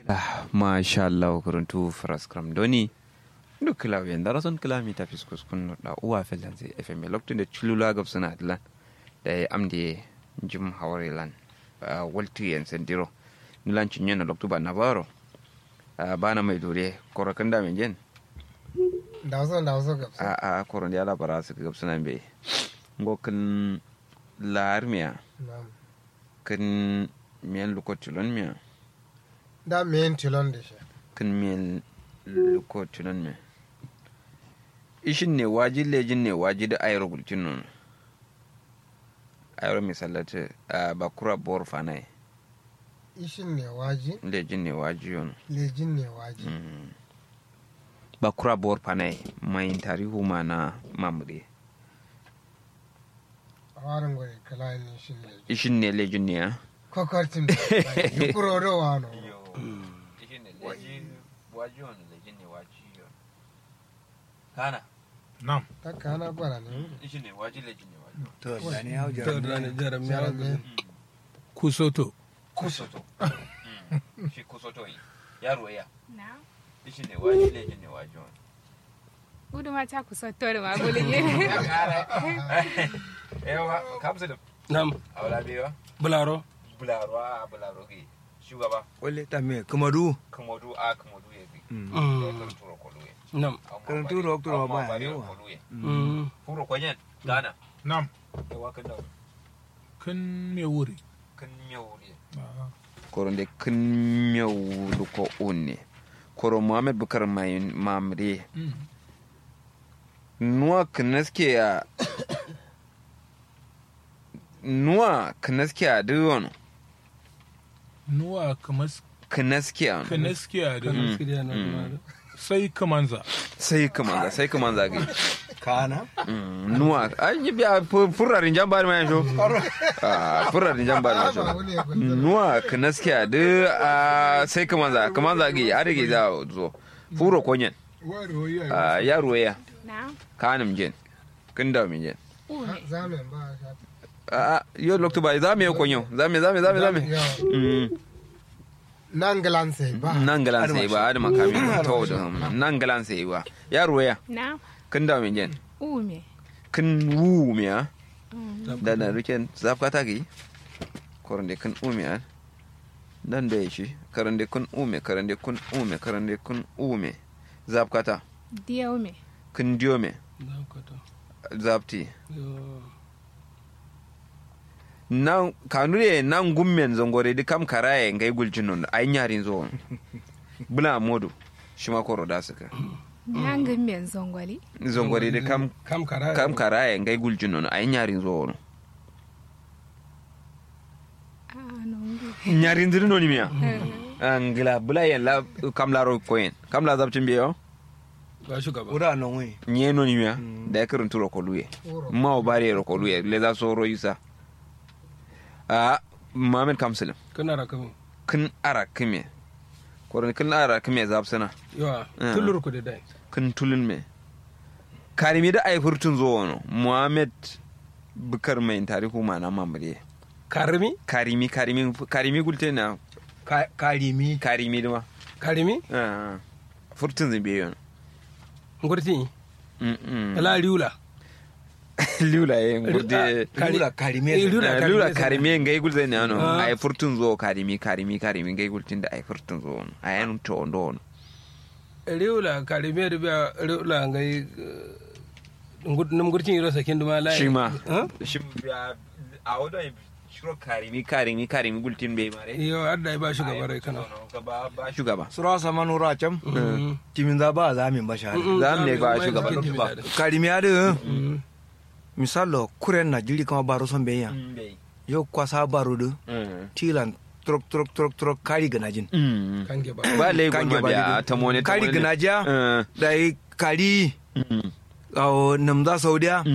masha Allah kuruntu fraskram doni duk kilaw yen dara son kilami ta fiskus kun da uwa felan sai fm lokacin da chulula gab suna atlan da ya amde jim hawari lan waltu yen sendiro nilan cinye na loktu ba na baro bana mai dore korokan da men jen da wasu da wasu gab a a koron ya labara su gab suna be ngokin larmiya na'am kin miyan lokacin miya da men tilon da shi kin miyan lokacin miya ishin ne waji lejin ne waji da ayro gulcin nun ayro misalata a bakura bor fanai ishin ne waji lejin ne waji yon lejin ne waji bakura bor fanai mai tarihu ma na mamure a warin gwai kala ne shi ne ishin ne lejin ne ya kokartin da yukuro da wano ishin ne lejin waji yon lejin ne waji yon kana Nam. ta kana gwara ne ishin ne waji lejin ne waji to da ne hau To jaram da ne jaram ya Jaram Kusoto. kusoto shi kusoto yi yaro ya Na. ishin ne waji lejin ne waji yon Gudu ma ta kusa tori ma gudu ne. yawa kamsa da Nam. aula bewa Bularo. bularo a bularo ke shugaba wale ta me kamadu kamodu a kamodu ya bi Mm. kan turo kolu ya Nam. Kan turo turo ba yawa. Mm. furo kwanyen gana Nam. yawa kan da Kan me wuri. kan miyau ne koron de kan miyau ko unne koro muhammad bukar mai mamre nuwa kanaske ya nuwa kanaske ya duwon Nuwa kamar kanaske ya kanaskiya da Mm. sai kamanza. sai kaman sai kaman zage kana Mm, nuwa an yi biya fu- furarin jambar mai sho Ah, furarin jambar mai sho ba wani ya kwanta nuwa kanaskiya de a sai kaman za kaman zage a rage za zo furo konyen wari ya Ah, yaro ya Na. kanim jen kin da min jen Ume. zamen ba a sha a a yo lokto ba za me yo konyo za me za me za me za me Yawa. Mm, nan galan sai ba nan galan sai ba adama kami to da nan galan sai ba yaro ya Na. kin da min jen Ume. kin wu me ya Mm. da na riken zafkata gi korande kun ume an dan da shi karande kun ume karande kun ume karande kun ume zafkata Diya ume. kun diome Zakata. zafti Yo. nan kanure nan gummen zongore di kam karaye ngai guljinon ay nyarin zo bula modu shima koro da suka Nangin men zongwali. zongore di kam Kam kara. kam karaye ngai guljinon ay nyarin zo Ah, nongu. nyarin dirno ni miya angila bula yen la kam la ro koyen kam la zabtin biyo Ba shugaba. ura non we nye no ni miya da kirin turo ko luye Uro. ma o bari ro ko luye le za so ro yusa a mamen kamsalim Kana rakamu. kin ara kime koron kin ara kime zabsana Yawa. Mm. Tullur ku da dai. kin tulun me karimi da ai furtun zo wono muhammad bukar mai tarihu ma na mamare Karimi. karimi karimi karimi gulte na Ka- karimi karimi duma Karimi. Ah, furtun zimbe yon Ngurti. Mm, mm. Ala riula. lula ye ngurde Kari- lura karime Eh, lura Eh, karimi lula sai- karimi ngai gulze ne ano Ah. ai furtun zo karimi karimi karimi ngai gultin da ai furtun zo wono ai an to ndo wono riula karime da biya riula ngai nam gurtin yiro sakin duma lai shi ma Huh? shi a wadda shiro karimi karimi karimi gultin bai mare yo adda ba shugaba rai kana ba ba shugaba sura sama nura cam Mm. timin za ba za min basha Mm, za mu ne ba za mu shugaba yi ba. da- karimi ade Mm. misalo kuren na jiri kama baro son beya yo kwasa baro de tilan trok trok trok trok kari ganajin kange ba ba lai Kange gulma ba biya daidai. ta mone ta kari mone. ganaja Eh. da kari awo namza saudiya